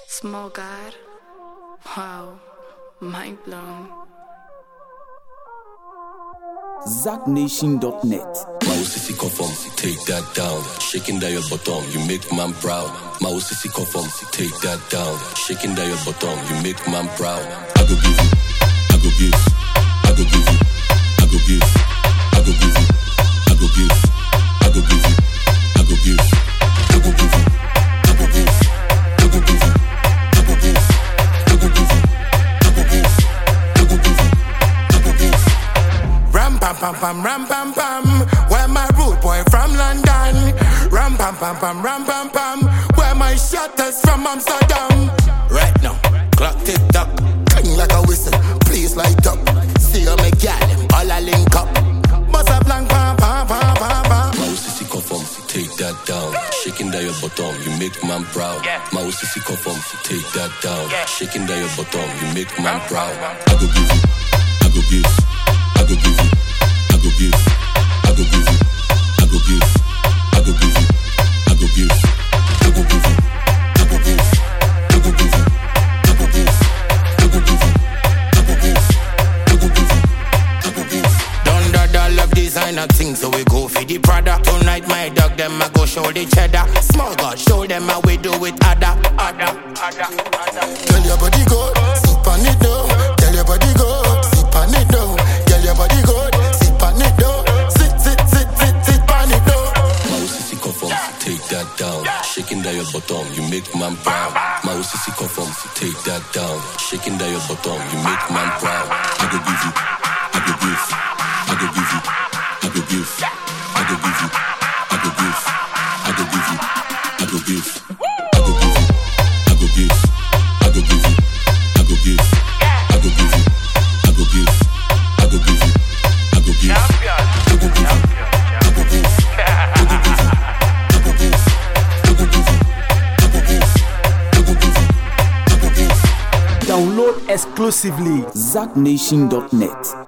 Small God. Wow. Mind blown. ZackNation.net. My OCC confirm, take that down. Shaking that your bottom, you make man proud. My OCC confirm, take that down. Shaking that your bottom, you make man proud. I go give you, I go give, I go give you, I go give, I go give you, I go give, I go give you, I go give, I go give you, I go give, I go give you, I go give, I go give you, I go give, I go give you, I go give. Ram pam pam pam ram pam pam. Where my rude boy from London? Ram pam pam pam ram pam pam. Where my shutters from Amsterdam? Right now, clock tick tock, cling like a whistle. Please light up. See you me gal, them all a link up. Bust a blank pam pam pam pam pam. My OCC confirm, take that down. Shaking that your bottom, you make man proud. My OCC confirm, take that down. Shaking that your bottom, you make man proud. I go give you, I go give, I go give you, I go give, I go give you, I go give, I go give you, I go give, I go give you, I go give, I go give you, I go give, I go give you, I go give, I go give you, I go give. Done that all of designer things, so we go for the Prada. Tonight, my dog, them I go show the cheddar. Small God, show them how we do it, other, other, other, other. Tell your body good, sip on it though. Tell your body good, sip on it though. Tell your body good, sip on it though. Sit, sit, sit, sit, sit on it though. My OCC confirm, take that down. Shaking that your bottom, you make man proud. My OCC confirm, take that down. Shaking that your bottom, you make man proud. I go give you, I go give, I go give you, I go give, I go give you, I go give, I go give you, I go give, I go give you, I go give, I go give you, I go give, I go give you, I go give, I go give you, I go give, I go give you, I go give, I go give you. I go give, I go give you, I go give, I go give you, I go give. Download exclusively ZackNation.net.